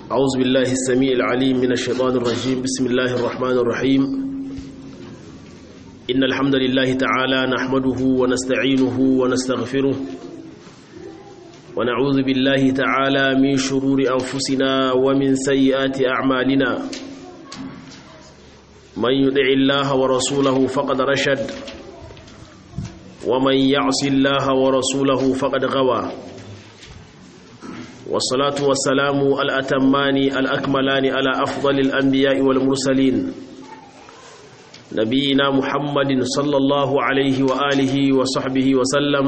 أعوذ بالله السميع العليم من الشيطان الرجيم بسم الله الرحمن الرحيم إن الحمد لله تعالى نحمده ونستعينه ونستغفره ونعوذ بالله تعالى من شرور أنفسنا ومن سيئات أعمالنا من يدع الله ورسوله فقد رشد ومن يعص الله ورسوله فقد غوى والصلاة والسلام الأتمان الأكملان على أفضل الأنبياء والمرسلين نبينا محمد صلى الله عليه وآله وصحبه وسلم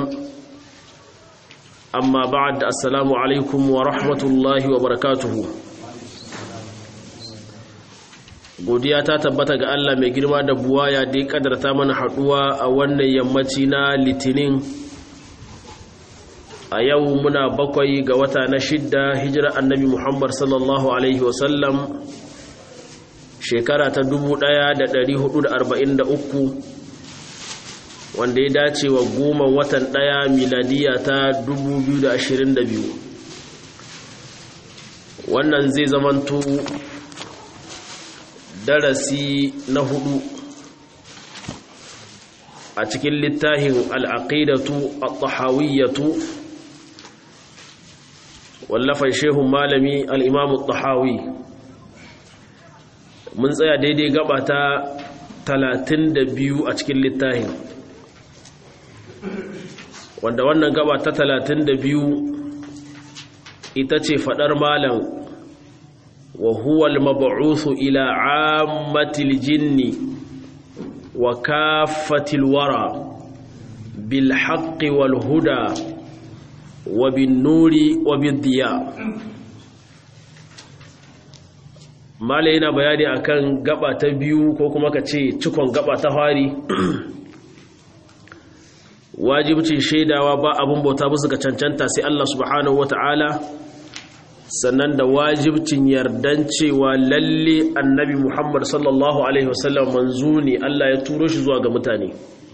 أما بعد السلام عليكم ورحمة الله وبركاته godiya ta tabbata ga Allah mai girma da buwaya da ya kadarta mana haduwa a wannan yammaci na litinin a yau muna bakwai ga wata na shidda hijira annabi muhammad sallallahu alaihi wasallam shekara ta 1443 wanda ya dace wa goma watan daya miladiya ta 2022 wannan zai zamanto darasi na hudu a cikin littafin al'aqidatu at-tahawiyyatu wallafan shehun malami al'imamu tahawi mun tsaya daidai gaba ta talatin da biyu a cikin littafin wanda wannan gaba ta talatin da biyu ita ce faɗar malam wa huwal mab'uthu ila ammatil jinni wa kafatil wara bil haqqi wal huda wa bin nuri wa bin diya mala yana bayani akan gaba ta biyu ko kuma ka ce cikon gaba ta fari wajibcin shaidawa ba abin bauta musu ga cancanta sai Allah subhanahu wata'ala sannan da wajibcin yardan cewa lalle annabi Muhammad sallallahu alaihi wasallam manzo ne Allah ya turo shi zuwa ga mutane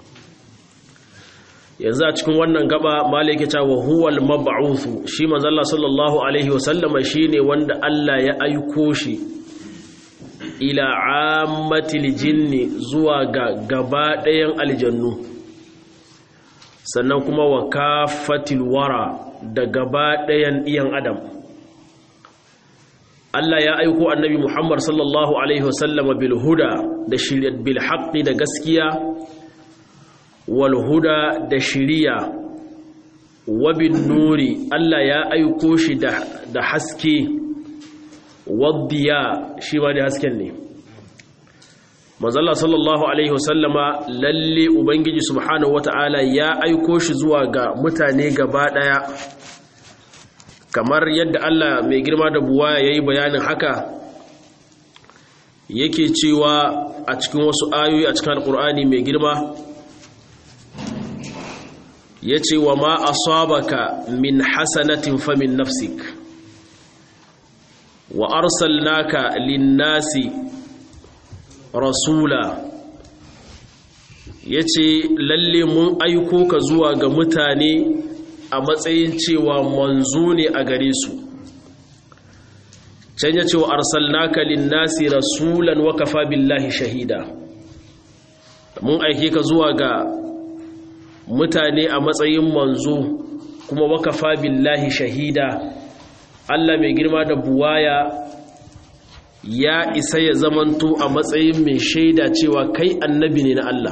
yanzu a cikin wannan gaba malaki ta wa huwal mab'uthu shi manzo Allah sallallahu alaihi wasallam shine wanda Allah ya aiko shi ila ammatil jinni zuwa ga gaba ɗayan aljannu sannan kuma wa kafatil wara da gaba ɗayan iyan adam Allah ya aiko annabi Muhammad sallallahu alaihi wasallama bil huda da shirya bil haqqi da gaskiya wal huda da shiriya wa bin nuri Allah ya aiko shi da da haske waddiya shi ma da hasken ne manzala sallallahu alaihi wasallama lalle ubangiji subhanahu wata'ala ya aiko shi zuwa ga mutane gaba daya kamar yadda Allah mai girma da buwaya yayi bayanin haka yake cewa a cikin wasu ayoyi a cikin alkur'ani mai girma yace wa ma asabaka min hasanatin famin nafsik wa arsalnaka lin-nasi rasula ya ce lalle mun aiko ka zuwa ga mutane a matsayin cewa manzo ne a gare su can ya ce wa arsalnaka linnasi rasulan wa kafa billahi shahida mun aike ka zuwa ga mutane a matsayin manzo kuma wa kafa billahi shahida Allah mai girma da buwaya ya isa ya zamanto a matsayin mai shaida cewa kai annabi ne na Allah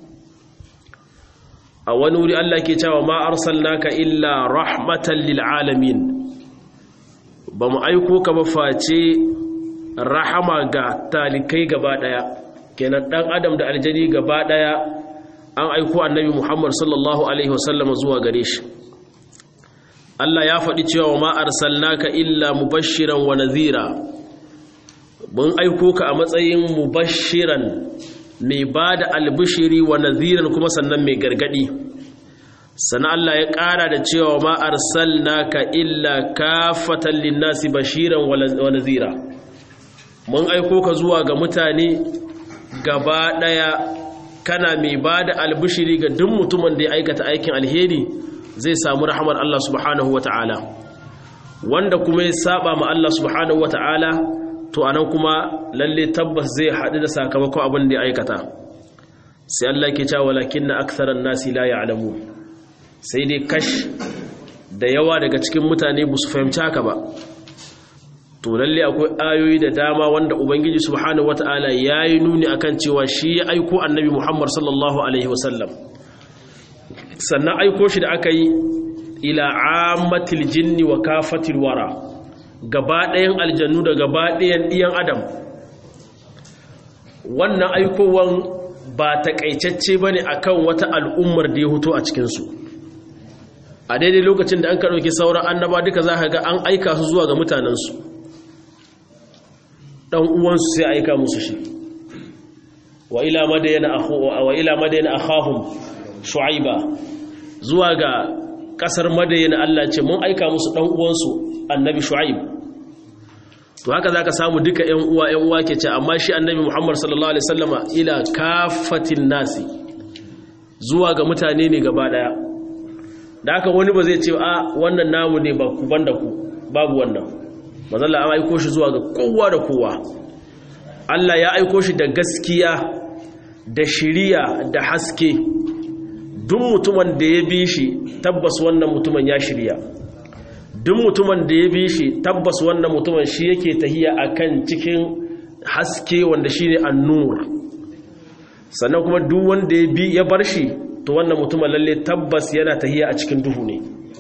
a wani wuri Allah ke cewa ma arsalnaka illa rahmatan lil alamin ba mu aiko ka ba face rahama ga talikai gaba daya kenan dan adam da aljani gaba daya an aiko annabi Muhammad sallallahu alaihi wasallam zuwa gare shi Allah ya faɗi cewa ma arsalnaka illa mubashiran wa nadhira mun aiko ka a matsayin mubashiran mai ba da albishiri wa naziran kuma sannan mai gargadi sannan Allah ya ƙara da cewa ma arsalnaka illa kafatan linnasi bashiran wa nazira mun aiko ka zuwa ga mutane gaba ɗaya kana mai ba da albishiri ga duk mutumin da ya aikata aikin alheri zai samu rahamar Allah subhanahu wa ta'ala wanda kuma ya saba ma Allah subhanahu wata'ala to anan kuma lalle tabbas zai haɗu da sakamakon abin da ya aikata sai Allah ke cewa walakinna aktharan nasi la ya'lamu sai dai kash da yawa daga cikin mutane ba su fahimci haka ba to lalle akwai ayoyi da dama wanda ubangiji subhanahu wata'ala yayi nuni akan cewa shi ya aiko annabi Muhammad sallallahu alaihi wasallam sannan aiko shi da aka yi ila ammatil jinni wa kafatil wara gaba ɗayan aljannu da gaba ɗayan ɗiyan adam wannan aikowan ba taƙaitacce ba ne a kan wata al'ummar da ya huto a cikinsu a daidai lokacin da an ka ɗauki sauran annaba duka za ka ga an aika su zuwa ga mutanensu ɗan uwansu sai aika musu shi wa ila madayana akhahum shu'aiba zuwa ga kasar madayana Allah ce mun aika musu dan uwansu annabi shu'aib to haka zaka samu duka ƴan uwa ƴan uwa ke ce amma shi annabi Muhammad sallallahu alaihi wasallama ila kafatin nasi zuwa ga mutane ne gaba daya da haka wani ba zai ce a wannan namu ne ba ku banda ku babu wannan manzo Allah ya aiko shi zuwa ga kowa da kowa Allah ya aiko shi da gaskiya da shiriya da haske duk mutumin da ya bi shi tabbas wannan mutumin ya shirya duk mutumin da ya bi shi tabbas wannan mutumin shi yake tahiya akan cikin haske wanda shine an-nur sannan kuma duk wanda ya bi ya bar shi to wannan mutumin lalle tabbas yana tahiya a cikin duhu ne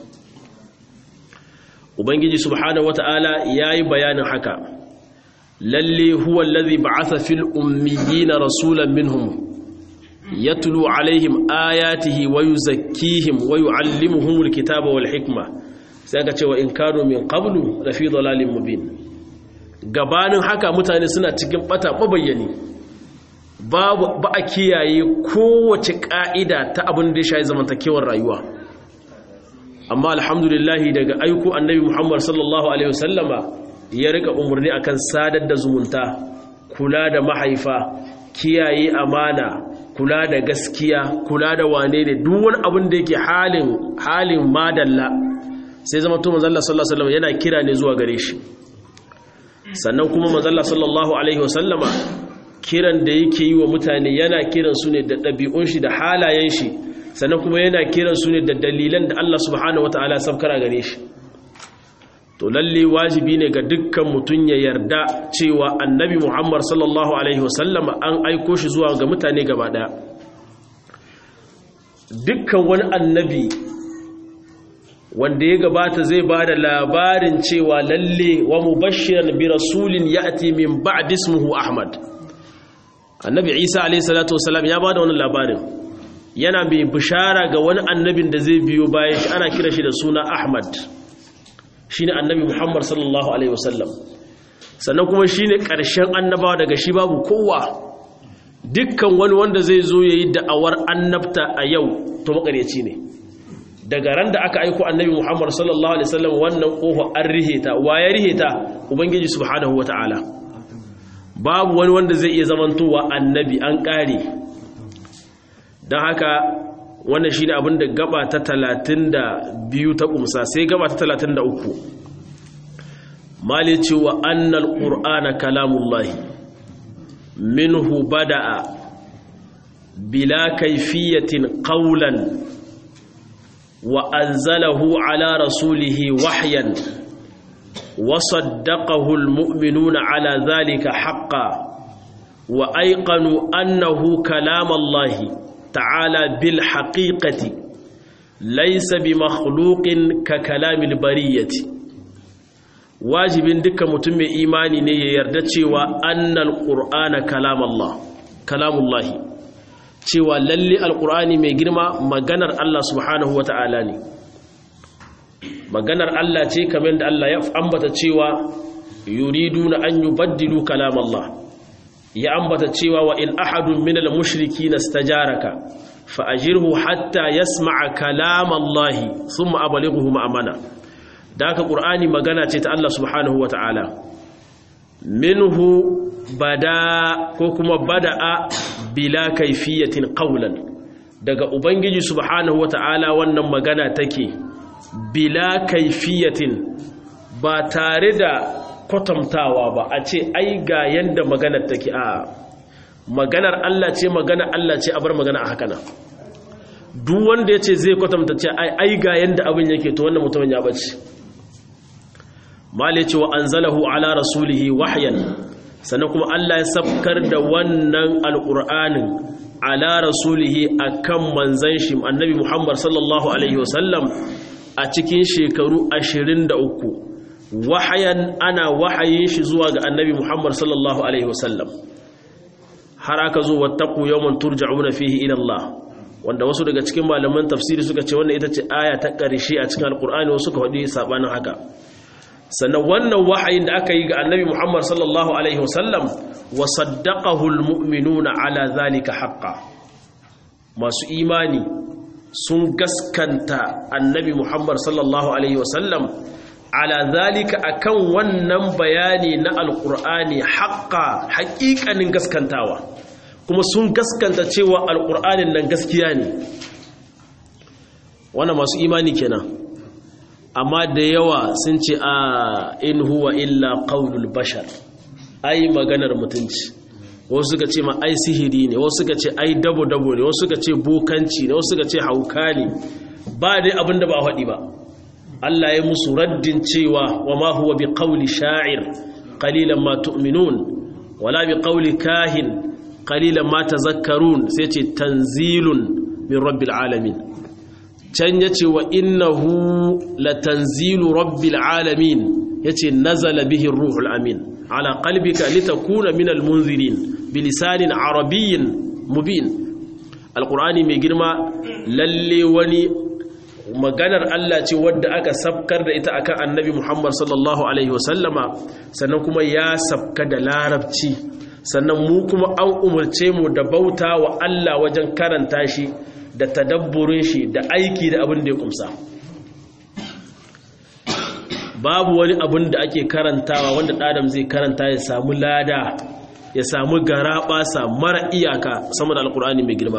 ubangiji subhanahu wataala yayi bayanin haka lalle huwa allazi ba'atha fil ummiyina rasulan minhum yatlu alaihim ayatihi wa yuzakkihim wa yuallimuhum alkitaba wal hikma sai ka cewa in kanu min qablu la fi dalalin mubin gabanin haka mutane suna cikin bata mabayyani babu ba a kiyaye kowace ka'ida ta abin da ya shayi zamantakewar rayuwa amma alhamdulillah daga aiko annabi Muhammad sallallahu alaihi wasallama ya rika umarni akan sadar da zumunta kula da mahaifa kiyaye amana kula da gaskiya kula da wane ne duk wani abin da yake halin halin madalla sai zama to manzo Allah sallallahu alaihi wasallam yana kira ne zuwa gare shi sannan kuma manzo Allah sallallahu alaihi wasallama kiran da yake yi wa mutane yana kiran su ne da ɗabi'un shi da halayen shi sannan kuma yana kiran su ne da dalilan da Allah subhanahu wataala sabkara gare shi to lalle wajibi ne ga dukkan mutum ya yarda cewa annabi Muhammad sallallahu alaihi wasallama an aiko shi zuwa ga mutane gaba daya dukkan wani annabi wanda ya gabata zai ba da labarin cewa lalle wa mubashiran bi rasulin ya'ti min ba'd ismuhu ahmad annabi isa alayhi salatu wasalam ya ba da wannan labarin yana mai bishara ga wani annabin da zai biyo bayan shi ana kira shi da suna ahmad shine annabi muhammad sallallahu alaihi wasallam sannan kuma shine ƙarshen annabawa daga shi babu kowa dukkan wani wanda zai zo yayi da'awar annabta a yau to makaryaci ne daga ran da aka aiko annabi Muhammad sallallahu alaihi wasallam wannan kofa an riheta waye riheta ubangiji subhanahu wataala babu wani wanda zai iya zamantowa annabi an kare dan haka wannan shine abin da gaba ta 32 ta kumsa sai gaba ta 33 mali cewa annal qur'ana kalamullahi minhu bada'a bila kayfiyatin qawlan وأنزله على رسوله وحيا وصدقه المؤمنون على ذلك حقا وأيقنوا أنه كلام الله تعالى بالحقيقة ليس بمخلوق ككلام البرية واجب دك متم إيماني يردتي وأن القرآن كلام الله كلام الله cewa lalle alkur'ani mai girma maganar Allah subhanahu wata'ala ne maganar Allah ce kamar da Allah ya ambata cewa yuriduna an yubaddilu kalam Allah ya ambata cewa wa in ahadun minal mushrikeen istajaraka fa ajirhu hatta yasma'a kalam Allah thumma ablighuhu ma'amana da haka qur'ani magana ce ta Allah subhanahu wata'ala minhu bada ko kuma bada'a bila kaifiyatin qawlan daga ubangiji subhanahu wata'ala wannan magana take bila kaifiyatin ba tare da kwatantawa ba a ce ai ga yanda maganar take a maganar Allah ce maganar Allah ce a bar magana a haka nan duk wanda ya ce zai kwatanta ce ai ga yanda abin yake to wannan mutumin ya bace mal yace wa anzalahu ala rasulihi wahyan sannan kuma Allah ya sabkar da wannan alqur'anin ala rasulihi akan manzon shi annabi Muhammad sallallahu alaihi wasallam a cikin shekaru 23 wahayan ana wahayin shi zuwa ga annabi Muhammad sallallahu alaihi wasallam har aka zo wattaqu yawman turja'una fihi ila Allah wanda wasu daga cikin malaman tafsiri suka ce wannan ita ce aya ta ƙarshe a cikin alkur'ani wasu suka faɗi sabanin haka sannan wannan wahayin da aka yi ga annabi Muhammad sallallahu alaihi wasallam wa saddaqahu almu'minuna ala zalika haqqan masu imani sun gaskanta annabi Muhammad sallallahu alaihi wasallam ala zalika akan wannan bayani na alkur'ani haqqa haƙiƙanin gaskantawa kuma sun gaskanta cewa alƙur'anin nan gaskiya ne wannan masu imani kenan amma da yawa sun ce a in huwa illa qaulul bashar ai maganar mutunci wasu suka ce ma ai sihiri ne wasu suka ce ai dabo dabo ne wasu suka ce bokanci ne wasu suka ce hauka ne ba dai abin da ba faɗi ba Allah ya musu raddin cewa wa ma huwa bi qauli sha'ir qalilan ma tu'minun wala bi qauli kahin qalilan ma tazakkarun sai ce tanzilun min rabbil alamin can yace wa innahu latanzilu rabbil alamin yace nazala bihi ruhul amin ala qalbika litakuna minal munzirin bilisanin arabiyyin mubin alqur'ani mai girma lalle wani maganar Allah ce wadda aka sabkar da ita akan annabi Muhammad sallallahu alaihi wasallama sannan kuma ya sabka da larabci sannan mu kuma an umarce mu da bauta wa Allah wajen karanta shi da tadabburin shi da aiki da abin da ya kumsa babu wani abin da ake karantawa wanda ɗadam zai karanta ya samu lada ya samu garaɓasa mara iyaka sama da alkur'ani mai girma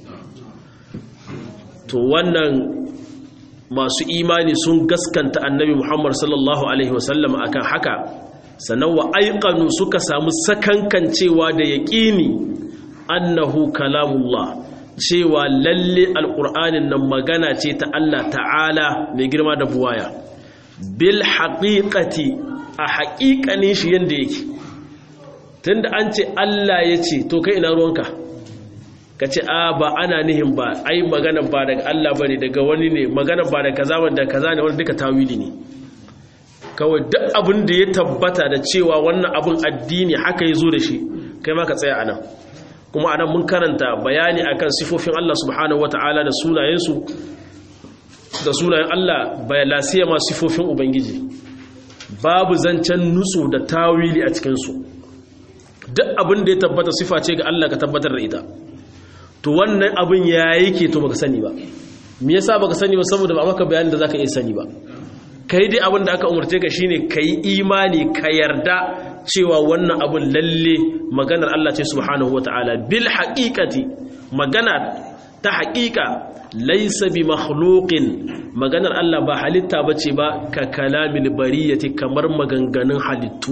to wannan masu imani sun gaskanta annabi muhammad sallallahu alaihi wasallam akan haka sannan wa aikanu suka samu sakankancewa da yaƙini annahu kalamullah cewa lalle alƙur'anin nan magana ce ta Allah ta'ala mai girma da buwaya bil haƙiƙati a haƙiƙanin shi yadda yake tunda an ce Allah ya ce to kai ina ruwanka ka ce a ba ana nihin ba ai magana ba daga Allah ba ne daga wani ne magana ba da kaza wanda kaza ne wanda duka tawili ne kawai duk abin da ya tabbata da cewa wannan abin addini haka ya zo da shi kai ma ka tsaya a nan kuma anan mun karanta bayani akan sifofin Allah subhanahu wata'ala da sunayensu da sunayen Allah bayalasiya ma sifofin ubangiji babu zancen nutsu da tawili a cikinsu duk abin da ya tabbata sifa ce ga Allah ka tabbatar da ita to wannan abin ya yake to baka sani ba me yasa baka sani ba saboda ba maka bayanin da zaka iya sani ba kai dai abin da aka umarce ka shine kai imani ka yarda cewa wannan abin lalle maganar Allah ce subhanahu wataala bil haqiqati magana ta haqiqa laysa bi makhluqin maganar Allah ba halitta bace ba ka kalamil bariyati kamar maganganun halittu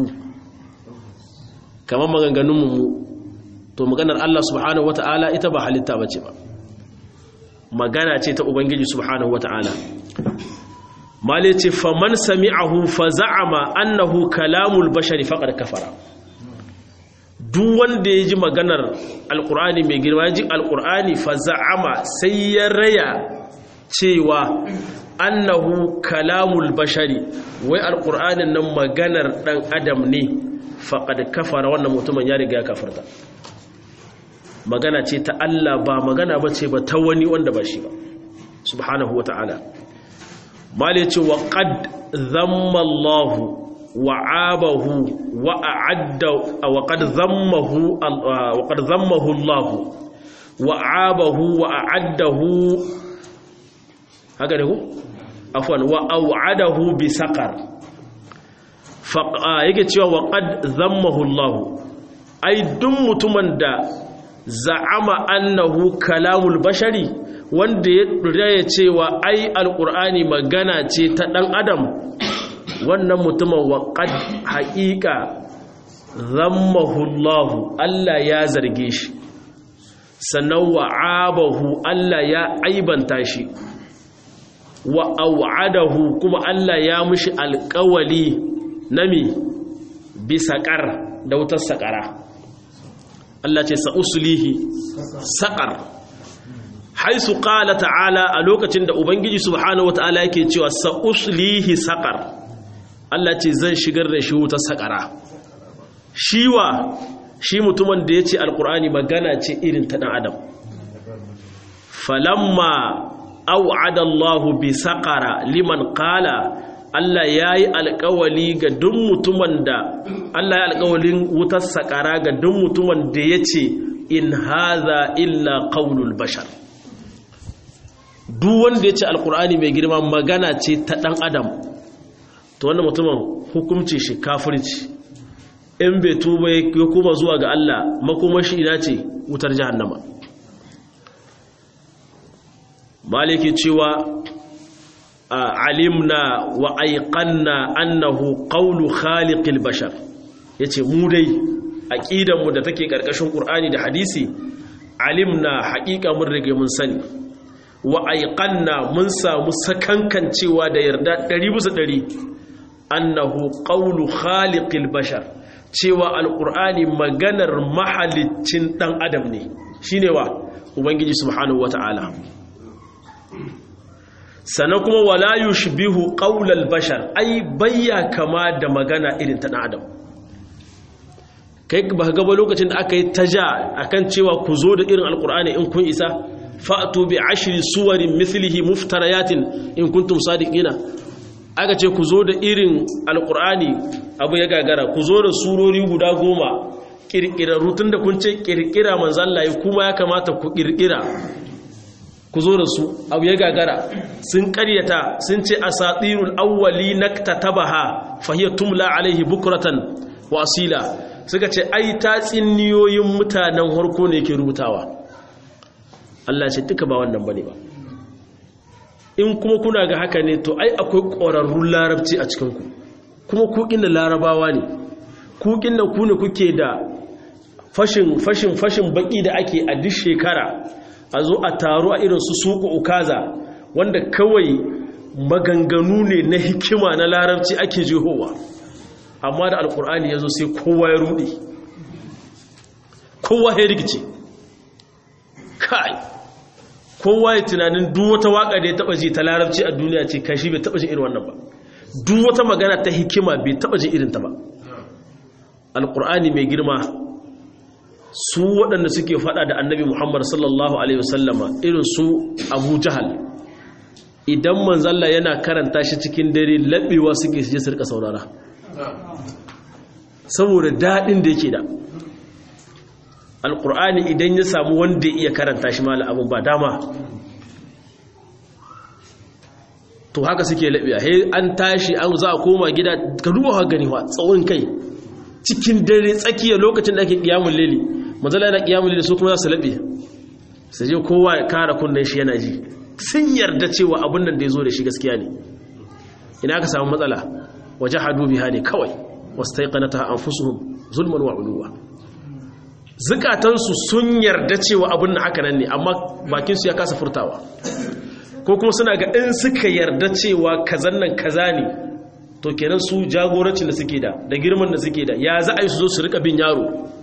kamar maganganun mu to maganar Allah subhanahu wataala ita ba halitta bace ba magana ce ta ubangiji subhanahu wataala mali ce faman sami'ahu fa za'ama annahu kalamul bashari faqad kafara duk wanda ya ji maganar alqur'ani mai girma ya ji alqur'ani fa za'ama sai ya raya cewa annahu kalamul bashari wai alqur'anin nan maganar dan adam ne faqad kafara wannan mutumin ya riga ya kafarta magana ce ta Allah ba magana bace ba ta wani wanda ba shi ba subhanahu wata'ala mali ce wa qad zamma Allah wa abahu wa a'adda wa qad zammahu wa qad zammahu Allah wa abahu wa a'addahu haka ne ko afwan wa au'adahu bi saqar fa yake cewa wa qad zammahu Allah ai duk mutumin da za'ama annahu kalamul bashari wanda ya raya cewa ai alkur'ani magana ce ta ɗan adam wannan mutumin waƙad haƙiƙa zammahullahu Allah ya zarge shi sannan wa'abahu Allah ya aibanta shi wa au'adahu kuma Allah ya mushi alƙawali nami bisaƙar da wutar saƙara Allah ce sa'usulihi saƙar haisu ƙala ta'ala a lokacin da Ubangiji subhanahu wata'ala yake cewa sa'usulihi saƙar Allah ce zan shigar da shi wutar saƙara shiwa shi mutumin da ya ce alƙur'ani magana ce irin ta ɗan adam falamma au'ada Allahu bi saƙara liman ƙala Allah ya yi alƙawali ga duk mutumin da Allah ya alƙawalin wutar saƙara ga duk mutumin da ya ce in haza illa ƙaunul bashar duk wanda ya ce alƙur'ani mai girma magana ce ta ɗan adam to wannan mutumin hukumci shi kafirci in bai tuba ya kuma zuwa ga Allah makomashi ina ce wutar jahannama maliki cewa alimna wa aiqanna annahu qawlu khaliqil bashar yace mu dai aqidan mu da take karkashin qur'ani da hadisi alimna haqiqa mun rige mun sani wa aiqanna mun samu sakankancewa da yarda 100 bisa 100 annahu qawlu khaliqil bashar cewa alqur'ani maganar mahalicin dan adam ne shine wa ubangiji subhanahu wataala sannan kuma wala yushbihu qaulal bashar ai bayya kama da magana irin ta adam kai ba ga ba lokacin da aka yi taja akan cewa ku zo da irin alqur'ani in kun isa fa'tu bi ashri suwarin mithlihi muftariyatin in kuntum sadiqina aka ce ku zo da irin alqur'ani abu ya gagara ku zo da surori guda goma kirkirarru tunda kun ce kirkira manzo Allah kuma ya kamata ku kirkira ku zo da su abu ya gagara sun karyata sun ce a satirul awwali na tatabaha fahiyar tumla alaihi bukuratan wasila suka ce ai ta tsinniyoyin mutanen harko ne ke rubutawa Allah ce duka ba wannan bane ba in kuma kuna ga haka ne to ai akwai ƙwararrun larabci a cikinku kuma kukin da larabawa ne kukin da ku ne kuke da fashin fashin fashin baki da ake a duk shekara a zo a taru a irin su suku ukaza wanda kawai maganganu ne na hikima na larabci ake jihowa amma da alkur'ani ya zo sai kowa ya rudi kowa ya rikice kai kowa ya tunanin duk wata waka da ya taba ji ta larabci a duniya ce kashi bai taba ji irin wannan ba duk wata magana ta hikima bai taba ji irin ta ba alkur'ani mai girma su waɗanda suke faɗa da annabi Muhammad sallallahu Alaihi wasallama irin su abu jahal idan manzalla yana karanta shi cikin dare laɓewa suke su je su rika saurara saboda daɗin da yake da alƙur'ani idan ya samu wanda iya karanta shi mala abin ba dama to haka suke laɓewa he an tashi an za a koma gida ka duba wa gani wa tsawon kai cikin dare tsakiya lokacin da ake ƙiyamun leli mazala yana kiyamuli da su kuma za su laɓe su je kowa ya kara kunnen shi yana ji sun yarda cewa abin nan da ya zo da shi gaskiya ne ina ka samu matsala waje hadu biha ne kawai wasu ta yi kanata an fusuhun zulman wa uluwa zukatansu sun yarda cewa abin na haka nan ne amma bakinsu ya kasa furtawa ko kuma suna ga in suka yarda cewa kazan nan kaza ne to kenan su jagorancin da suke da da girman da suke da ya za a yi su zo su rika bin yaro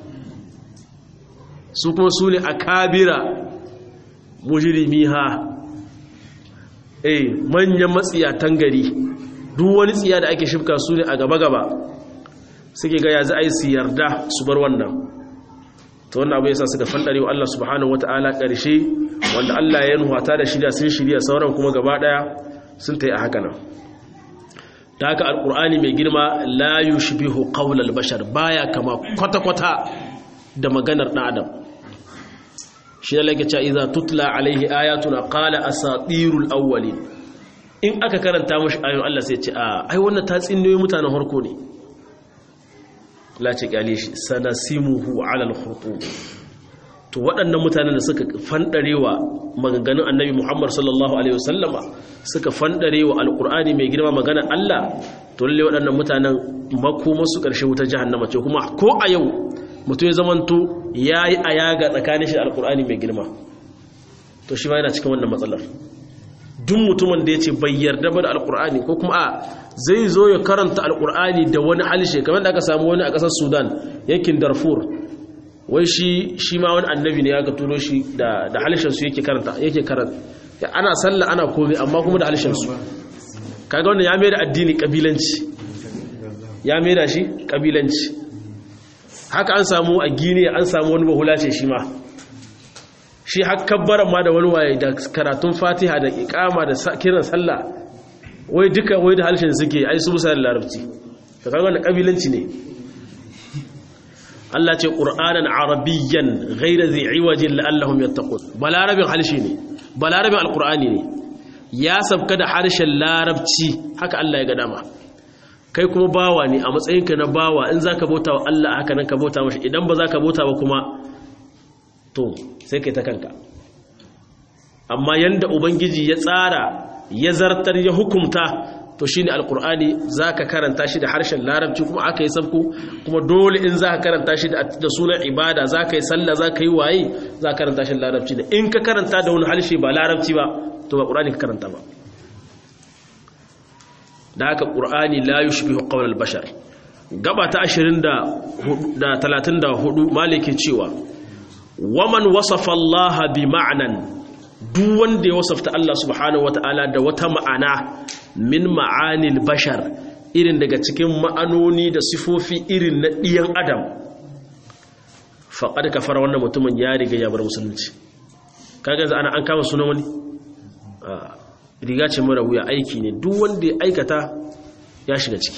su kuma su ne a kabira mujirimi ha eh manyan matsiyatan gari duk wani tsiya da ake shifka su ne a gaba-gaba suke ga ya za a yi su yarda su bar wannan ta wannan abu yasa suka fandare wa Allah subhanahu wata'ala ƙarshe wanda Allah ya nuhata da shirya sun shirya sauran kuma gaba ɗaya sun ta yi a haka nan ta haka alƙur'ani mai girma la yushbihu qawlal bashar baya kama kwata-kwata da maganar ɗan adam shi da lagaca iza tutla alaihi ayatuna qala asatirul awwalin in aka karanta mashi ayoyin Allah sai ce a ai wannan ta tsinniyoyi mutanen harko ne la ce kyale shi sanasimuhu ala al-khurtum to waɗannan mutanen da suka fandarewa maganganun annabi Muhammad sallallahu alaihi wasallama suka fandarewa alqur'ani mai girma magana Allah to lalle waɗannan mutanen makoma su ƙarshe wutar jahannama ce kuma ko a yau mutum ya zamanto yayi ayaga tsakanin shi da alqur'ani mai girma to shi ma yana cikin wannan matsalar duk mutumin da ya ce bai yarda ba da alkur'ani ko kuma a zai zo ya karanta alkur'ani da wani halishe kamar da aka samu wani a ƙasar sudan yankin darfur wai shi shi ma wani annabi ne ya ga turo shi da halishensu yake karanta yake karanta ana sallah ana komai amma kuma da halishensu kaga wannan ya mai da addini kabilanci ya mai da shi kabilanci haka an samu a gini an samu wani bahula ce shi ma shi hakabbaran ma da wani waye da karatun fatiha da ikama da kiran sallah wai duka wai da halshen suke ai su musa da larabci da kaga wannan kabilanci ne Allah ce qur'anan arabiyyan ghayra dhi iwajin la'allahum yattaqun balarabin halshi ne balarabin alqur'ani ne ya sabka da harshen larabci haka Allah ya ga dama kai kuma bawa ne a matsayinka na bawa in zaka bauta wa Allah haka nan ka bauta mashi idan ba zaka bauta ba kuma to sai kai ta kanka amma yanda ubangiji ya tsara ya zartar ya hukumta to shine alqur'ani zaka karanta shi da harshen larabci kuma aka yi sabku kuma dole in zaka karanta shi da sunan ibada zaka yi sallah zaka yi waye zaka karanta shi da larabci da in ka karanta da wani harshe ba larabci ba to ba qur'ani ka karanta ba da haka qur'ani la yushbihu qawl al-bashar gaba ta 20 da 34 malike cewa waman wasafa Allah bi ma'anan duk wanda ya wasafta Allah subhanahu wata'ala da wata ma'ana min ma'anil bashar irin daga cikin ma'anoni da sifofi irin na ɗiyan adam faƙar kafar wannan mutumin ya riga ya bar musulunci kaga za ana an kama sunan wani riga ce mara wuya aiki ne duk wanda ya aikata ya shiga ciki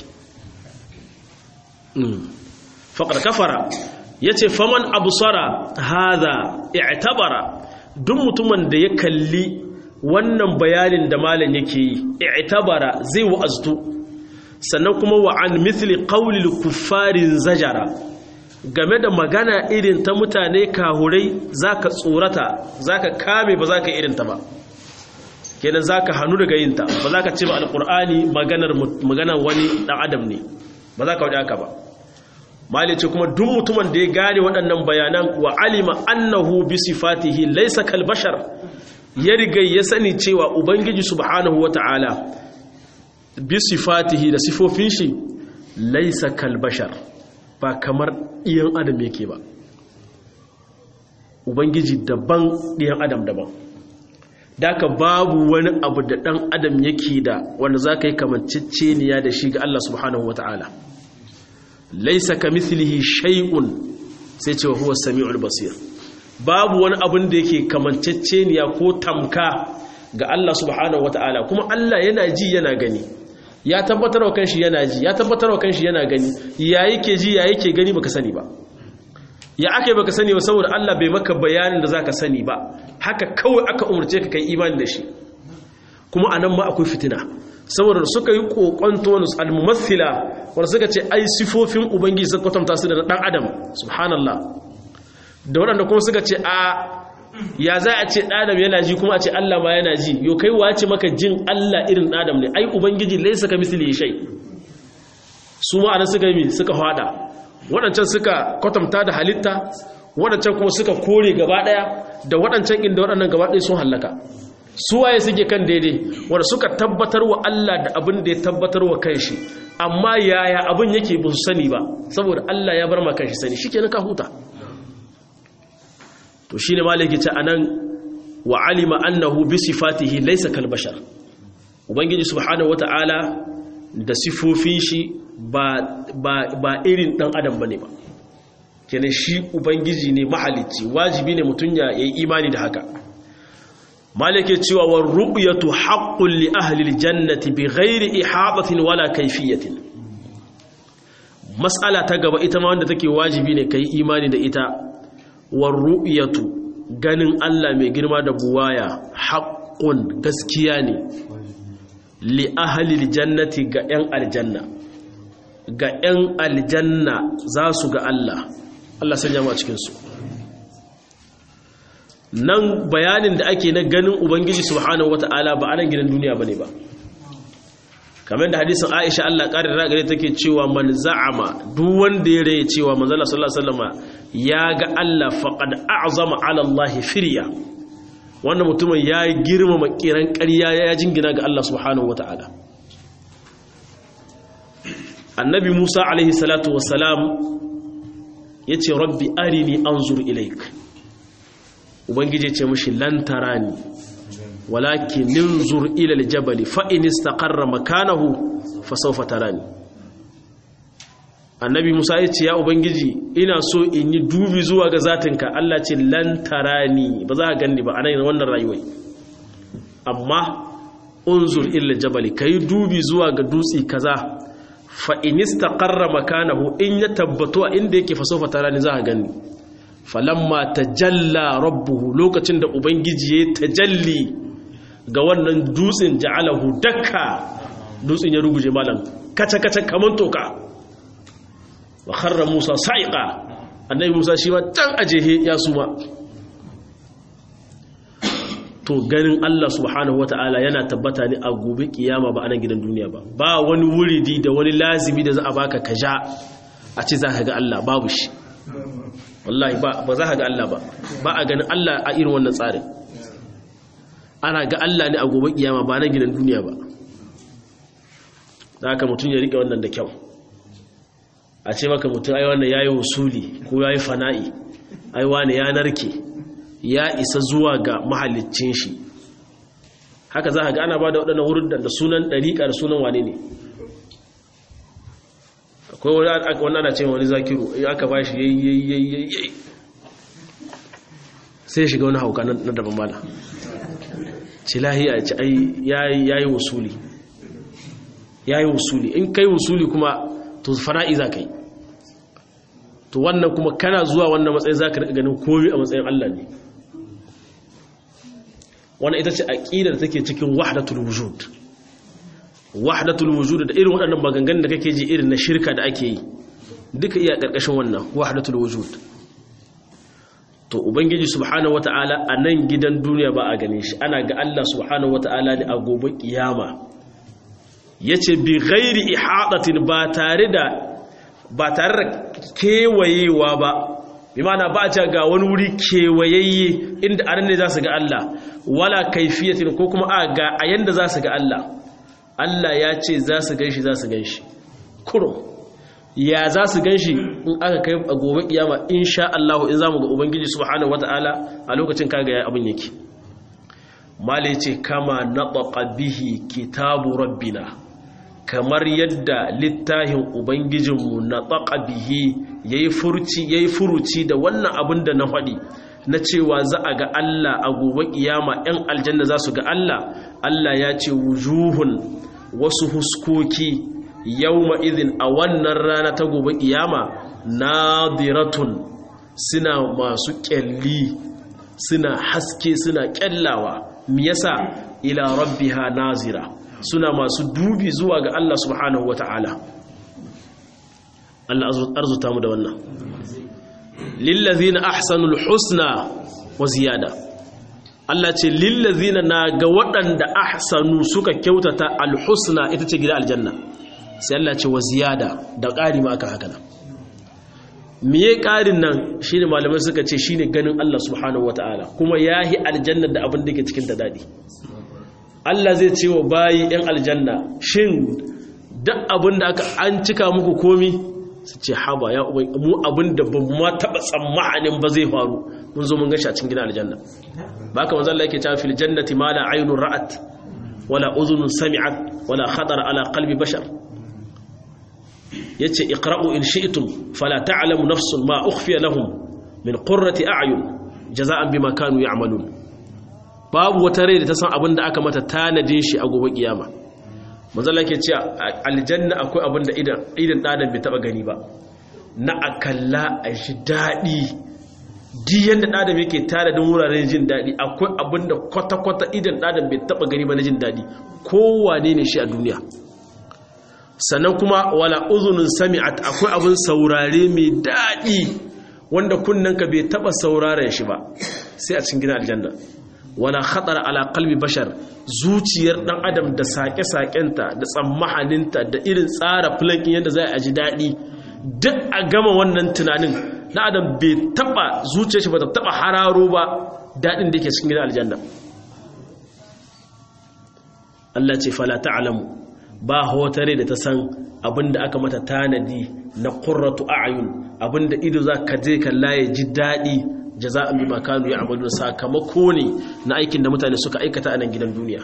faƙar kafara ya ce faman abusara haza i'tabara duk mutumin da ya kalli wannan bayanin da malam yake yi i'tabara zai wa'aztu sannan kuma wa an mithli qawlil kuffarin zajara game da magana irin ta mutane kahurai zaka tsorata zaka kame ba zaka irin ta ba kenan zaka hanu daga yin ta ba zaka ce ba alqur'ani maganar maganar wani dan adam ne ba zaka wada haka ba malice kuma duk mutumin da ya gane waɗannan bayanan wa alima annahu bi sifatihi laysa kal bashar ya riga ya sani cewa ubangiji subhanahu wata'ala bi sifatihi da sifofin shi laysa kal bashar ba kamar iyan adam yake ba ubangiji daban ɗiyan adam daban daka babu wani abu da ɗan adam yake da wanda za ka yi kamanceceniya da shi ga Allah subhanahu wata'ala laisa ka mithlihi shay'un sai ce huwa sami'ul basir babu wani abin da yake kamanceceniya ko tamka ga Allah subhanahu wata'ala kuma Allah yana ji yana gani ya tabbatar wa kanshi yana ji ya tabbatar wa kanshi yana gani ya yake ji ya yake gani baka sani ba ya aka baka sani ba saboda Allah bai maka bayanin da zaka sani ba haka kawai aka umurce ka kai imani da shi kuma anan ma akwai fitina saboda suka yi kokonto wani almumathila wanda suka ce ai sifofin ubangiji suka kwatanta su da dan adam subhanallah da waɗanda kuma suka ce a ya za a ce ɗadam yana ji kuma a ce Allah ma yana ji yau kai wace maka jin Allah irin ɗadam ne ai ubangiji laisa ka misali shai su ma'ana suka yi suka hada waɗancan suka kwatanta da halitta waɗancan kuma suka kore gaba ɗaya da waɗancan inda waɗannan gaba ɗaya sun hallaka su waye suke kan daidai wanda suka tabbatar wa Allah da abin da ya tabbatar wa kanshi amma yaya abin yake ba su sani ba saboda Allah ya bar ma kanshi sani shikenan ka huta to shine malaki ce anan wa alima annahu bi sifatihi laysa kal bashar ubangiji subhanahu wataala da sifofin shi ba ba ba irin dan adam bane ba kenan shi ubangiji ne mahalicci wajibi ne mutun ya yi imani da haka malaki cewa war ru'yatu haqqun li ahli aljannati bighairi ihatatin wala kayfiyatin mas'ala ta gaba ita ma wanda take wajibi ne kai imani da ita warru'yatu ganin Allah mai girma da buwaya haqqun gaskiya ne li ahli aljannati ga yan aljanna ga yan aljanna za su ga Allah Allah sanya mu a cikin su nan bayanin da ake na ganin ubangiji subhanahu wata'ala ba anan gidan duniya bane ba kamar da hadisin Aisha Allah ƙarin ragare take cewa man za'ama duk wanda ya raye cewa manzo Allah sallallahu alaihi wasallam ya ga Allah faqad a'zama 'ala Allah firya wannan mutumin ya girmama kiran ƙarya ya jingina ga Allah subhanahu wata'ala annabi Musa alaihi salatu wassalam yace rabbi arini anzur ilaik ubangiji ce mushi lantarani walakin ninzur ila aljabal fa in istaqarra makanahu fa sawfa tarani annabi Musa yace ya ubangiji ina so in yi dubi zuwa ga zatinka Allah ce lantarani ba za ka ganni ba anan wannan rayuwar amma unzur ila aljabal kai dubi zuwa ga dutsi kaza fa in istaqarra makanahu in ya tabbatu inda yake fa sawfa tarani za ka ganni falamma tajalla rabbuhu lokacin da ubangiji ya tajalli ga wannan dutsen ja'alahu dakka dutsen ya ruguje malam kaca kaca kaman toka wa kharra musa sa'iqa annabi musa shi ma dan ajehe ya suma to ganin Allah subhanahu wata'ala yana tabbata ne a gobe kiyama ba anan gidan duniya ba ba wani wuridi da wani lazimi da za a baka kaja a ce za ka ga Allah babu shi wallahi ba za ka ga Allah ba ba a ganin Allah a irin wannan tsarin ana ga Allah ne a gobe kiyama ba na gidan duniya ba da haka mutum ya rike wannan da kyau a ce maka mutum ai wannan yayi usuli ko yayi fana'i ai wani ya narke ya isa zuwa ga mahallicin shi haka za ka ga ana ba da waɗannan wurin da sunan ɗariƙa da sunan wane ne akwai wani ana cewa wani zakiru aka ba shi yayi sai shiga wani hauka na daban mala ci lahiya ci ai yayi wasuli yayi wasuli in kai wasuli kuma to fana'i za ka yi to wannan kuma kana zuwa wannan matsayin za ka riƙa ganin komi a matsayin Allah ne wannan ita ce aƙidar da take cikin wahdatul wujud wahdatul wujud da irin waɗannan maganganun da kake ji irin na shirka da ake yi duka iya ƙarƙashin wannan wahdatul wujud to ubangiji subhanahu wata'ala a nan gidan duniya ba a gane shi ana ga Allah subhanahu wata'ala ne a gobe kiyama yace bi ghairi ihadatin ba tare da ba tare da kewayewa ba bi mana ba a ce ga wani wuri kewayayye inda anan ne za su ga Allah wala kaifiyatin ko kuma a ga a yanda za su ga Allah Allah ya ce za su ganshi za su ganshi kurum ya za su ganshi in aka kai a gobe kiyama insha Allah in zamu ga ubangiji subhanahu wataala a lokacin kaga ya abin yake mala yace kama nataqa bihi kitabu rabbina kamar yadda littafin ubangijinmu nataqa bihi yayi furci yayi furuci da wannan abin da na faɗi na cewa za a ga Allah a gobe kiyama ɗan aljanna za su ga Allah Allah ya ce wujuhun wasu huskoki yawma idhin a wannan rana ta gobe kiyama nadiratun suna masu kyalli suna haske suna kyallawa me yasa ila rabbiha nazira suna masu dubi zuwa ga Allah subhanahu wata'ala Allah arzuta mu da wannan lillazina ahsanul husna wa ziyada Allah ce lillazina na ga waɗanda ahsanu suka kyautata alhusna ita ce gida aljanna sai Allah ce wa ziyada da ƙari ma aka haka nan miye ƙarin nan shine malamai suka ce shine ganin Allah subhanahu wataala kuma yahi aljanna da abin da ke cikin ta dadi Allah zai ce wa bayi yan aljanna shin duk abin da aka an cika muku komi su ce haba ya ubai mu abin da ba ma taba tsammanin ba zai faru mun zo mun gashi a cikin gidan aljanna ba ka manzo Allah yake cewa fil jannati ma la aynun ra'at wala udhunun sami'at wala khatar ala qalbi bashar yace iqra'u in shi'tum fala ta'lamu nafsun ma ukhfiya lahum min qurrati a'yun jaza'an bima kanu ya'malun babu wata rai da ta san abin da aka mata tanadin shi a gobe kiyama manzala ke ce aljanna akwai abin da idan ɗadan bai taɓa gani ba na akalla a shi daɗi di yadda ɗadan yake tare da wuraren jin daɗi akwai abin da kwata-kwata idan ɗadan bai taɓa gani ba na jin daɗi kowane ne shi a duniya sannan kuma wala uzunin sami'at akwai abin saurare mai daɗi wanda kunnanka bai taba sauraren shi ba sai a cikin gidan aljanna wala khatar ala qalbi bashar zuciyar dan adam da sake-sakenta da tsammahaninta da irin tsara plankin yadda zai aji daɗi duk a gama wannan tunanin na adam bai taba zuciyar shi ba ta taba hararo ba daɗin da yake cikin gidan aljanna Allah ce fala ta'lamu ba hotare da ta san abinda aka mata tanadi na qurratu a'yun abinda ido za ka je kalla ya ji daɗi jaza'an bima kanu ya'malun sakamako ne na aikin da mutane suka aikata a nan gidan duniya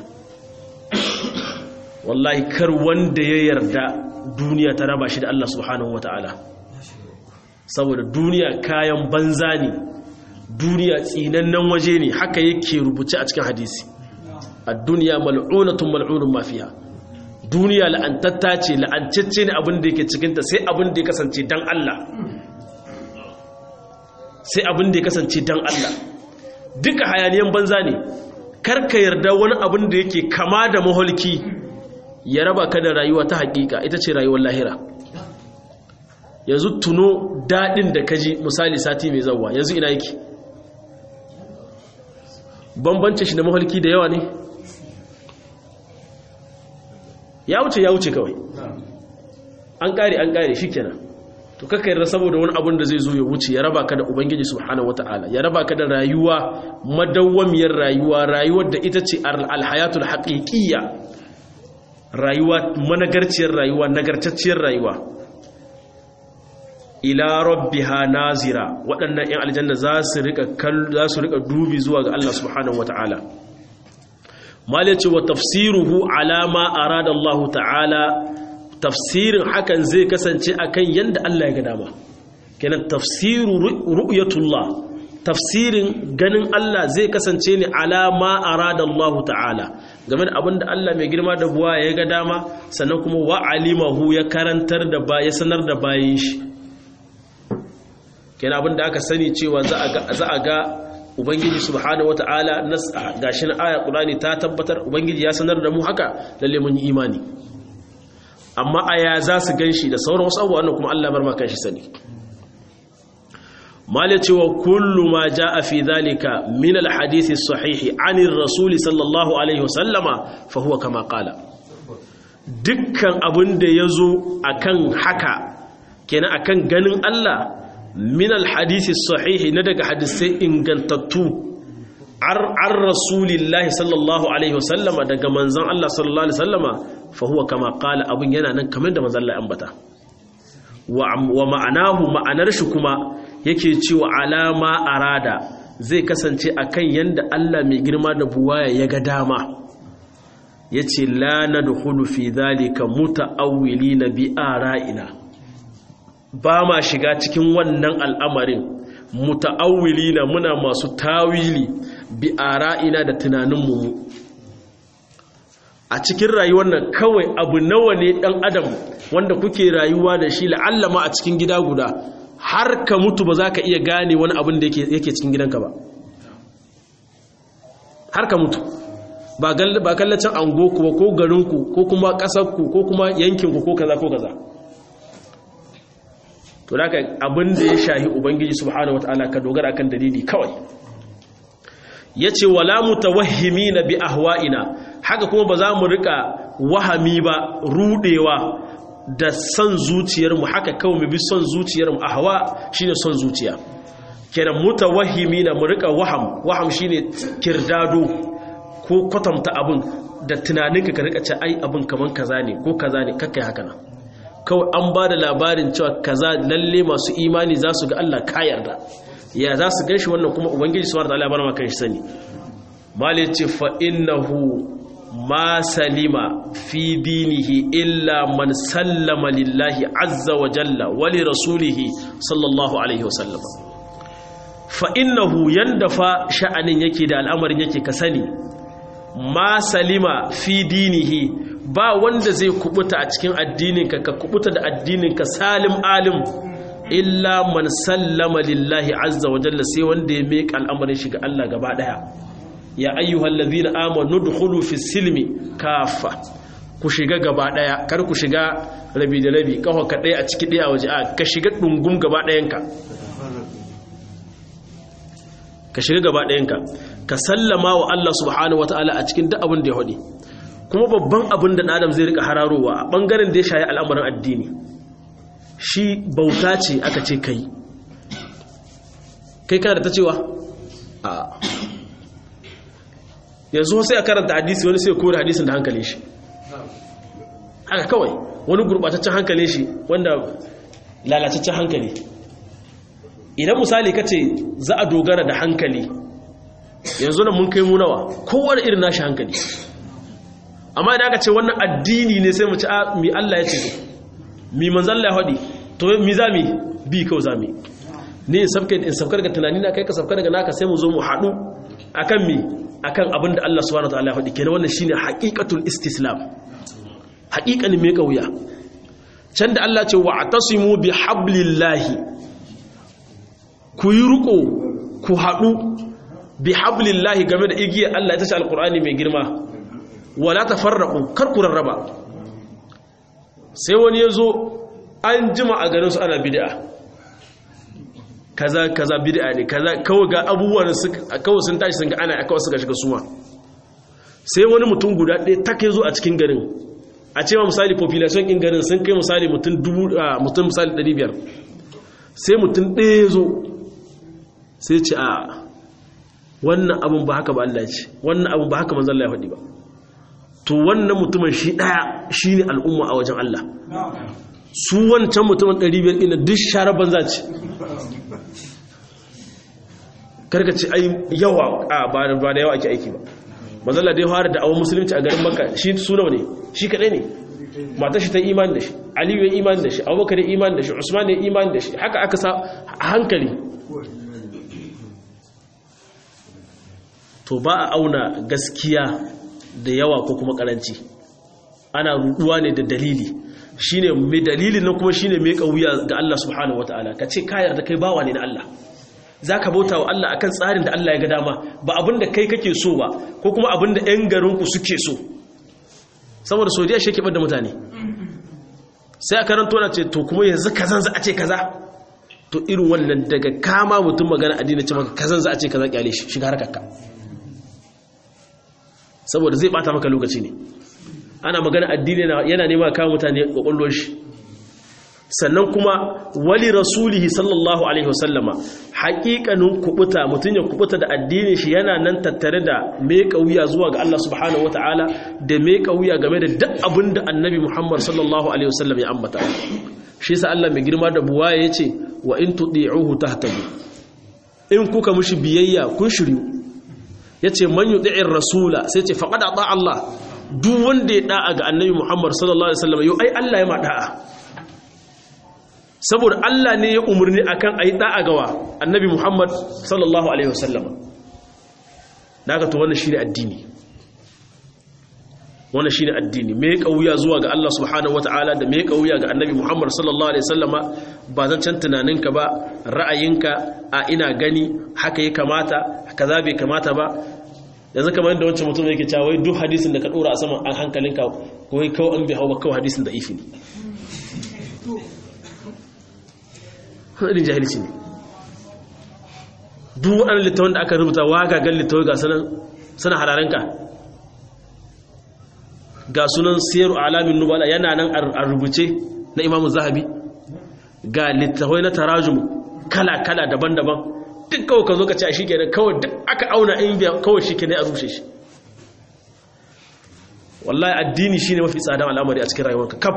wallahi kar wanda ya yarda duniya ta raba shi da Allah subhanahu wataala saboda duniya kayan banza ne duniya tsinannen waje ne haka yake rubuce a cikin hadisi a duniya mal'unatun mal'unun mafiya duniya la'antatta ce la'ancacce ne abin da yake cikinta sai abin da ya kasance dan Allah sai abin da ya kasance dan Allah duka hayaniyan banza ne karka yarda wani abin da yake kama da maholki ya raba ka da rayuwa ta hakika ita ce rayuwar lahira yanzu tuno daɗin da kaji misali sati mai zauwa yanzu ina yake bambance shi da maholki da yawa ne ya wuce ya wuce kawai an kare an kare shi kenan to kaka yarda saboda wani abun da zai zo ya wuce ya raba ka da ubangiji subhanahu wataala ya raba ka da rayuwa madawwamiyar rayuwa rayuwar da ita ce alhayatul haqiqiyya rayuwa managarciyar rayuwa nagartacciyar rayuwa ila rabbiha nazira waɗannan 'yan aljanna za su rika za su rika dubi zuwa ga Allah subhanahu wataala mal ce wa tafsiruhu ala ma arada Allah ta'ala tafsirin hakan zai kasance akan yanda Allah ya ga dama kenan tafsiru ru'yatullah tafsirin ganin Allah zai kasance ne ala ma arada Allah ta'ala game da abinda Allah mai girma da buwa ya ga dama sannan kuma wa alimahu ya karantar da ba ya sanar da bayin shi kenan abinda aka sani cewa za a ga za a ga ubangiji subhanahu wata'ala nas gashi na aya qur'ani ta tabbatar ubangiji ya sanar da mu haka lalle mun yi imani amma aya za su ganshi da sauran wasu abubuwan kuma Allah bar ma kanshi sani mala cewa kullu ma jaa fi dhalika min alhadith as-sahih anir rasul sallallahu alaihi wasallama fa huwa kama qala dukkan abin da yazo akan haka kenan akan ganin Allah min alhadisi sahihi na daga hadisai ingantattu ar rasulillahi sallallahu alaihi wasallama daga manzan Allah sallallahu alaihi wasallama fa huwa kama qala abun yana nan kamar da manzan Allah ambata wa ma'anahu ma'anar shi kuma yake cewa alama arada zai kasance akan yanda Allah mai girma da buwaya ya ga dama yace la nadkhulu fi dhalika muta'awwilina bi ara'ina ba ma shiga cikin wannan al'amarin muta'awwili na muna masu tawili bi ara'ina da tunaninmu a cikin rayuwar nan kawai abu nawa ne ɗan adam wanda kuke rayuwa da shi la'allama a cikin gida guda har ka mutu ba za ka iya gane wani abin da yake cikin gidanka ba har ka mutu ba kallacin angoku ba ko garinku ko kuma ƙasarku ko kuma yankinku ko kaza ko kaza to da abin da ya shahi ubangiji subhanahu wataala ka dogara akan dalili kawai yace wala mutawahhimina bi ahwa'ina haka kuma ba za mu rika wahami ba rudewa da son zuciyar mu haka kawai mu bi son zuciyar mu ahwa shine son zuciya kenan mutawahhimina mu rika waham waham shine kirdado ko kwatanta abin da tunaninka ka rika ce ai abin kaman kaza ne ko kaza ne kakkai haka nan kawai an ba da labarin cewa kaza lalle masu imani za su ga Allah ka yarda ya za su ganshi wannan kuma ubangiji su warta labarin makan shi sani mali ce fa innahu ma salima fi dinihi illa man sallama lillahi azza wa jalla wa li rasulihi sallallahu alaihi wasallam fa innahu yanda fa sha'anin yake da al'amarin yake ka sani ma salima fi dinihi ba wanda zai kubuta a cikin addininka ka kubuta da addininka salim alim illa man sallama lillahi azza wa jalla sai wanda ya meka al'amarin shiga Allah gaba daya ya ayyuhal ladhina amanu dukhulu fi silmi kafa ku shiga gaba daya kar ku shiga rabi da rabi kafa ka daya a ciki daya waje a ka shiga dungum gaba dayanka ka shiga gaba ɗayanka ka sallama wa Allah subhanahu wataala a cikin duk abin da ya hodi kuma babban abin da adam zai rika hararowa a bangaren da ya shayi al'amuran addini shi bauta ce aka ce kai kai kana da ta cewa a yanzu sai a karanta hadisi wani sai kore hadisin da hankalin shi haka kawai wani gurbataccen hankalin shi wanda lalataccen hankali idan misali ka ce za a dogara da hankali yanzu na mun kai munawa kowane irin nashi hankali amma idan aka ce wannan addini ne sai mu ci mi Allah ya ce mi manzan Allah ya haɗi to mi za mi bi kawai za mi ne in sabkar daga tunani na kai ka sabkar daga naka sai mu zo mu haɗu akan mi akan abin da Allah subhanahu wataala ya faɗi kenan wannan shine haqiqatul istislam haqiqanin me kauya can da Allah ce wa'tasimu bi hablillahi ku yi ruko ku haɗu bi hablillahi game da igiyar Allah ita ce alqur'ani mai girma wala tafarraqu kar ku rarraba sai wani yazo an jima a garin su ana bid'a kaza kaza bid'a ne kaza kawai ga abubuwan kawai sun tashi sun ga ana kawai suka shiga suma sai wani mutum guda ɗaya take zo a cikin garin a cewa misali population ɗin garin sun kai misali mutum dubu mutum misali 500 sai mutum ɗaya zo sai ce a wannan abun ba haka ba Allah ce wannan abun ba haka manzon Allah ya faɗi ba to wannan mutumin shi ɗaya shine al'umma a wajen Allah su wancan mutumin 500 ɗin duk share banza ce karka ce ai yawa a ba da yawa ake aiki ba mazalla dai fara da awon musulunci a garin makka shi su nawa ne shi kadai ne mata shi ta imani da shi aliyu ya imani da shi abubakar ya imani da shi usman ya imani da shi haka aka sa a hankali to ba a auna gaskiya da yawa ko kuma karanci ana ruduwa ne da dalili shine mai dalilin nan kuma shine mai kauya ga Allah subhanahu wataala kace ka yarda kai bawa ne na Allah zaka bauta wa Allah akan tsarin da Allah ya ga dama ba abinda kai kake so ba ko kuma abinda ƴan garin ku suke so saboda Saudiya shi ke da mutane sai a karanto na ce to kuma yanzu kazan za a ce kaza to irin wannan daga kama mutum magana addini ce maka kazan za a ce kaza kyale shi shiga harkarka saboda zai bata maka lokaci ne ana magana addini yana nema kawo mutane kwakwallon shi sannan kuma wali rasulihi sallallahu alaihi wasallama haƙiƙanin kubuta mutum ya kubuta da addinin shi yana nan tattare da mai wuya zuwa ga Allah subhanahu wataala da mai wuya game da duk abin da annabi Muhammad sallallahu alaihi wasallam ya ambata shi yasa Allah mai girma da buwaya yace wa in tudi'uhu tahtadu in kuka mushi biyayya kun shiryu yace man yuti'ir rasula sai ce faqad ata Allah duk wanda ya da'a ga annabi Muhammad sallallahu alaihi wasallam yau ai Allah ya ma da'a saboda Allah ne ya umarni akan ayi da'a gawa annabi Muhammad sallallahu alaihi wasallam daga to wannan shine addini wannan shine addini me kauya zuwa ga Allah subhanahu wataala da me kauya ga annabi Muhammad sallallahu alaihi wasallama ba zan can tunaninka ba ra'ayinka a ina gani haka ya kamata kaza bai kamata ba yanzu kamar yadda wancan mutum yake cewa wai duk hadisin da ka dora a saman an hankalinka ko wai kawai an bi hawa kawai hadisin da ifi ne hadin jahilci ne duk waɗannan littafin da aka rubuta wagagan littafin ga sanan suna hararenka ga sunan siyaru alamin nubala yana nan a rubuce na imamu zahabi ga littafai na tarajum kala-kala daban-daban duk kawai ka zo ka ce a shi kenan kawai duk aka auna in biya kawai shi kenan a rushe shi wallahi addini shi ne mafi tsadan al'amari a cikin rayuwarka kaf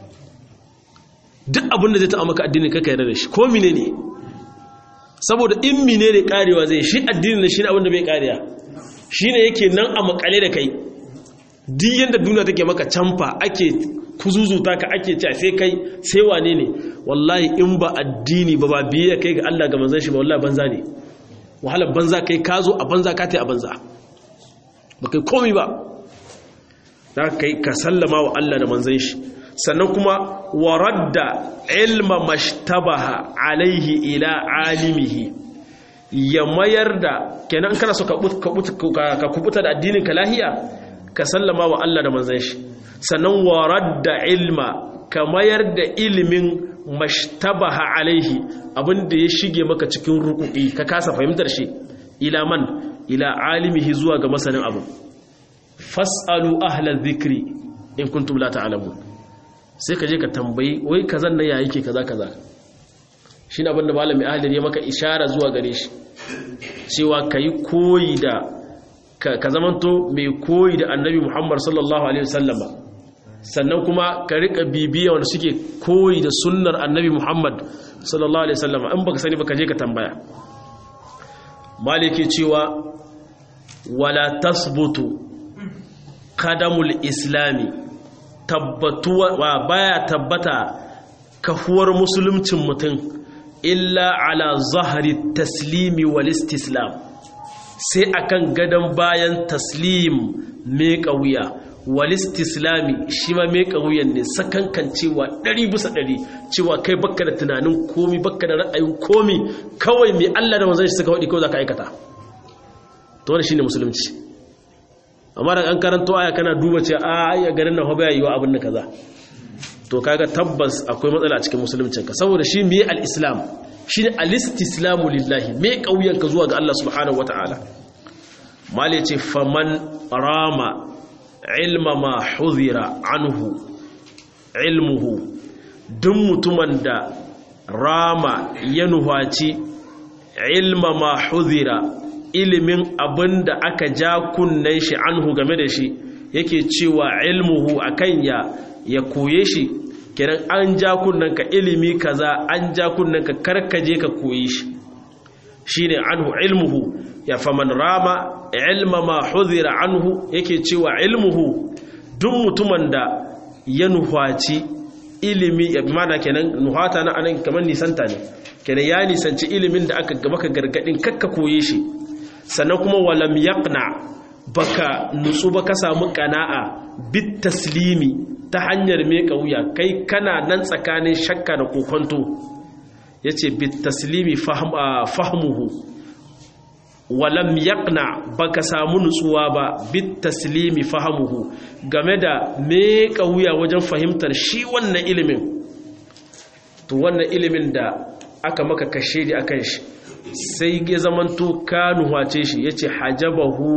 duk abin da zai taɓa maka addini kaka yarda da shi ko mine ne saboda in mine ne karewa zai shi addini ne shi ne abin da bai kariya shi ne yake nan a makale da kai duk yadda duniya take maka camfa ake kuzuzuta ka ake cewa sai kai sai wane ne wallahi in ba addini ba ba biye kai ga Allah ga manzon shi ba wallahi banza ne wahalar banza kai ka zo a banza ka tai a banza ba kai komai ba za kai ka sallama wa Allah da manzon shi sannan kuma waradda ilma mashtabaha alaihi ila alimihi ya mayar da kenan kana so ka kubuta da addinin ka lahiya ka sallama wa Allah da manzon shi sannan warar da ilma ka mayar da ilimin mashtabaha alaihi abinda ya shige maka cikin rukuki ka kasa fahimtar shi ila man ila alimihi zuwa ga masanin abu fas'alu ahla dhikri in kuntum la ta'lamun sai ka je ka tambayi wai kazan nan ya yake kaza kaza shine abin da malami ahli ya maka ishara zuwa gare shi cewa kai koyi da ka zamanto mai koyi da annabi Muhammad sallallahu alaihi wasallama sannan kuma ka rika bibiya wanda suke koyi da sunnar annabi Muhammad sallallahu alaihi wasallama in baka sani baka je ka tambaya maliki cewa wala tasbutu qadamul islami tabbatuwa wa baya tabbata kafuwar musuluncin mutum illa ala zahari taslimi wal istislam sai akan gadon bayan taslim mai wuya wal istislami shi ma mai wuyan ne sakankan cewa ɗari bisa ɗari cewa kai bakka da tunanin komi bakka da ra'ayin komi kawai mai Allah da manzon shi suka waɗi kawai za ka aikata to wannan shine musulunci amma da an karanto aya kana duba ce a ya garin nan hoba yayi wa abin da kaza to kaga tabbas akwai matsala a cikin musuluncin ka saboda shi me al-islam shine al-istislamu lillahi me kauyen ka zuwa ga Allah subhanahu wataala mali ce faman rama ilma ma huzira anhu ilmuhu duk mutumin da rama ya nuhaci ilma ma huzira ilimin abin da aka ja kunnen shi anhu game da shi yake cewa ilmuhu akan ya ya koye shi kenan an ja kunnen ka ilimi kaza an ja kunnen ka karkaje ka koyi shi shine anhu ilmuhu ya faman rama ilma ma hudhira anhu yake cewa ilmuhu duk mutumin da ya nuhaci ilimi ya mana kenan nuhata na anan kamar nisanta ne kenan ya nisanci ilimin da aka maka gargadin kakka koye shi sannan kuma walam yaqna baka nutsu ba ka samu qana'a bit taslimi ta hanyar meka wuya kai kana nan tsakanin shakka da kokonto yace bit taslimi fahmuhu walam yaqna baka samu nutsuwa ba bit taslimi fahmuhu game da meka wuya wajen fahimtar shi wannan ilimin to wannan ilimin da aka maka kashe di akan shi sai ya zamanto kanu wace shi yace hajabahu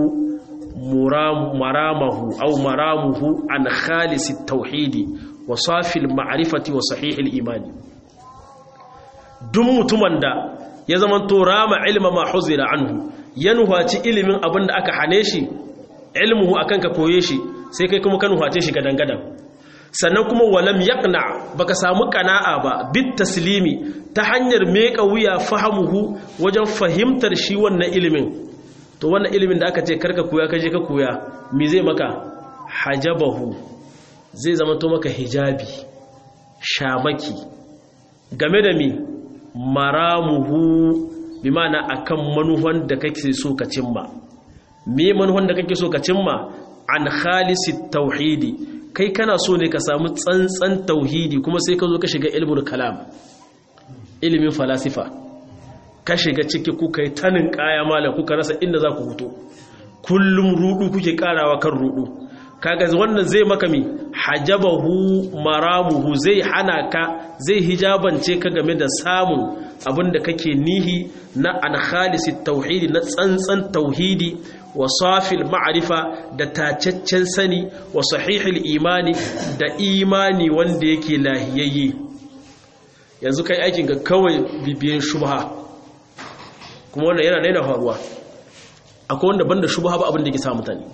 maramahu au maramuhu an khalisi tauhidi wa safil ma'rifati wa sahihil imani duk mutumin da ya zamanto rama ilma ma huzira anhu ya nuhaci ilimin abin da aka hane shi ilmuhu akan ka koye shi sai kai kuma ka nuhace shi gadan gadan sannan kuma walam yaqna baka samu qana'a ba bit taslimi ta hanyar meka wuya fahamuhu wajen fahimtar shi wannan ilimin to wannan ilimin da aka ce karka koya kaje ka koya me zai maka hajabahu zai zama to maka hijabi shamaki game da mi maramuhu bi ma'ana akan manuhan da kake so ka cimma me manuhan da kake so ka cimma an khalisi tauhidi kai kana so ne ka samu tsantsan tauhidi kuma sai ka zo ka shiga ilmul kalam ilimin falasifa ka shiga ciki kuka yi tanin kaya malam kuka rasa inda za ku hutu kullum rudu kuke karawa kan rudu kaga wannan zai maka mi hajabahu maramuhu zai hana ka zai hijabance ka game da samun abinda kake nihi na an khalisi tauhidi na tsantsan tauhidi wa safil ma'arifa da tacaccen sani wa sahihil imani da imani wanda yake lahiyayye yanzu kai aikin ga kawai bibiyan shubha kuma wannan yana daina faruwa akwai wanda banda shubha ba abin da ke sa mutane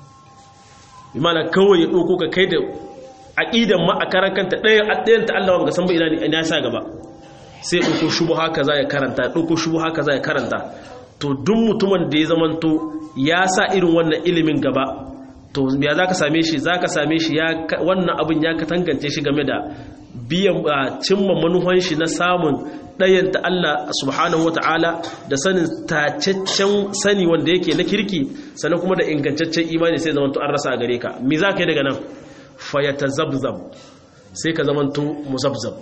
imana kawai ya ɗauko ka kai da aƙidan ma a karan kanta ɗayan ɗayan ta Allah wanga san ba ina ne ya sa gaba sai ya ɗauko shubha kaza ya karanta ɗauko shubha kaza ya karanta to duk mutumin da ya zamanto ya sa irin wannan ilimin gaba to ya za ka same shi za ka same shi wannan abin ya katangance shi game da biyan cimma manuhan shi na samun ɗayanta Allah subhanahu wata'ala da sanin tacaccen sani wanda yake na kirki sannan kuma da ingantaccen imani sai zamanto an rasa a gare ka me za ka yi daga nan fayata zabzab sai ka zamanto muzabzab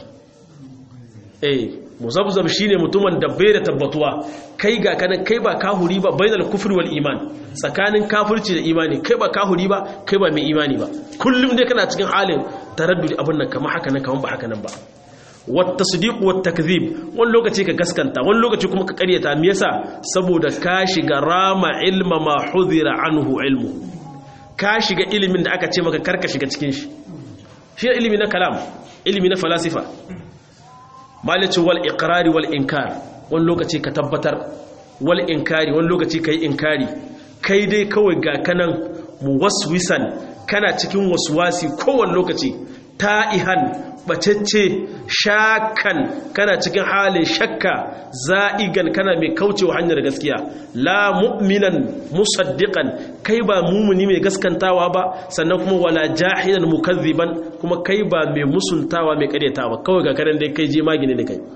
eh muzabzab shine mutumin da bai da tabbatuwa kai ga kanan kai ba kahuri ba bainal kufri wal iman tsakanin kafirci da imani kai ba kahuri ba kai ba mai imani ba kullum dai kana cikin halin taraddudi abin nan kamar haka nan kamar ba haka nan ba wata sadiku wata takzib wani lokaci ka gaskanta wani lokaci kuma ka karyata me yasa saboda ka shiga rama ilma ma hudhira anhu ilmu ka shiga ilimin da aka ce maka karka shiga cikin shi shi ilimi na kalam ilimi na falasifa malice wal iqrari wal inkar wani lokaci ka tabbatar wal inkari wani lokaci kai inkari kai dai kawai ga kanan muwaswisan kana cikin waswasi kowane lokaci ta'ihan bacecce shakan kana cikin halin shakka za'igan kana mai kaucewa hanyar gaskiya la mu'minan musaddiqan kai ba mumuni mai gaskantawa ba sannan kuma wala jahilan mukazziban kuma kai ba mai musuntawa mai karyatawa kawai ga karen dai kai je magini ne kai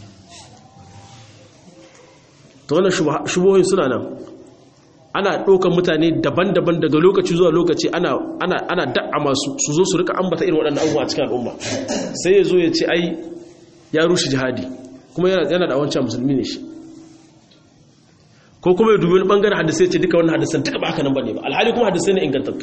to wannan shubuhoyin suna nan ana ɗaukar mutane daban-daban daga lokaci zuwa lokaci ana ana ana da'a masu su zo su rika ambata irin waɗannan abubuwa a cikin al'umma sai ya zo ya ce ai ya rushe jihadi kuma yana da wancan musulmi ne shi ko kuma ya dubi wani bangaren hadisai ce duka wannan hadisan duka ba haka nan bane ba alhali kuma hadisai ne ingantattu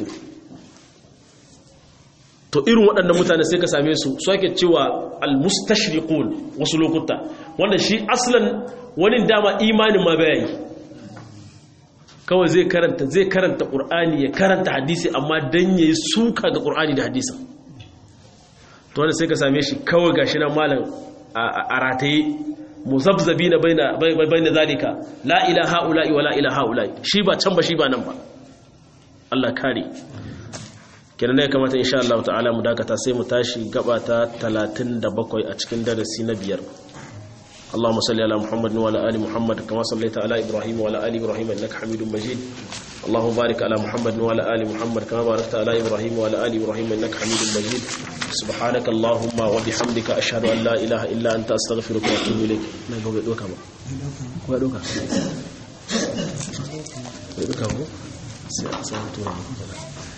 to irin waɗannan mutane sai ka same su su ake cewa al-mustashriqun wasu lokuta wanda shi aslan wani dama imanin ma bai yi kawai zai karanta zai karanta qur'ani ya karanta hadisi amma dan yayi suka ga qur'ani da hadisi to wanda sai ka same shi kawai gashi nan malam a rataye muzabzabina baina baina zalika la ilaha illa wa la ilaha illa shi ba can ba shi ba nan ba Allah kare kenan ne kamata insha Allah ta'ala mu dakata sai mu tashi gaba ta 37 a cikin darasi na biyar اللهم صل على محمد وعلى ال محمد كما صليت على ابراهيم وعلى ال ابراهيم انك حميد مجيد اللهم بارك على محمد وعلى ال محمد كما باركت على ابراهيم وعلى ال ابراهيم انك حميد مجيد سبحانك اللهم وبحمدك اشهد ان لا اله الا انت استغفرك واتوب اليك ما يبغى دوكا ما ko ya doka ya doka ko sai sai mutura